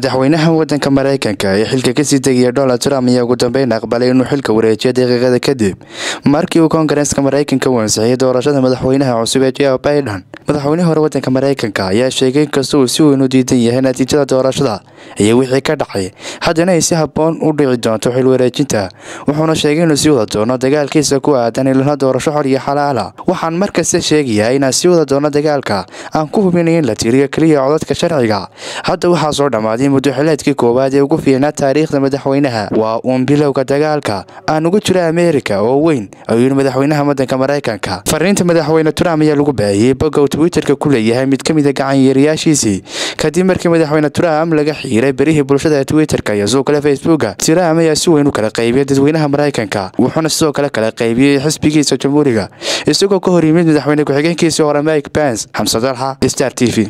madaxweynaha wadanka maraykanka ee xilka kasii tegaya donald trump ayaa ugu dambeyn aqbalay inuu xilka wareejiyo daqiiqada kadib markii uu koongareeska maraykanka u ansixiyay doorashada madaxweynaha cusub ee joe biden madaxweyne hore wadanka maraykanka ayaa sheegay inkasta uu si weyn u diidan yahay natiijada doorashada iyo wixii ka dhacay haddana ay si habboon u dhici doonto xil wareejinta wuxuuna sheegay inuu sii wada doono dagaalkiisa ku aadan ilana doorasho xor iyo xalaala waxaan markasta sheegayaa inaan sii wada doono dagaalka aan ku hubinaya in la tiriyo keliya codadka sharciga hadda waxaa soo dhammaaday muddo xileedkii koowaad ee ugu fiicnaa taariikhda madaxweynaha waa uun bilowga dagaalka aan ugu jiro ameerika oo weyn ayuu yidhi madaxweynaha wadanka maraykanka fariinta madaxweyne trump ayaa lagu baahiyey bogga uu twitterka ku leeyahay mid ka mida gacanyeerayaashiisii kadib markii madaxweyne trump laga xiiray berihii bulshada ee twitterka iyo sidoo kale facebooka trump ayaa si weyn u kala qaybiyay dadweynaha maraykanka wuxuuna sidoo kale kala qaybiyey xisbigiisa jamhuuriga isagoo ka hor yimid madaxweyne ku-xigeenkiisii hore mike pence xamse dalxa star t v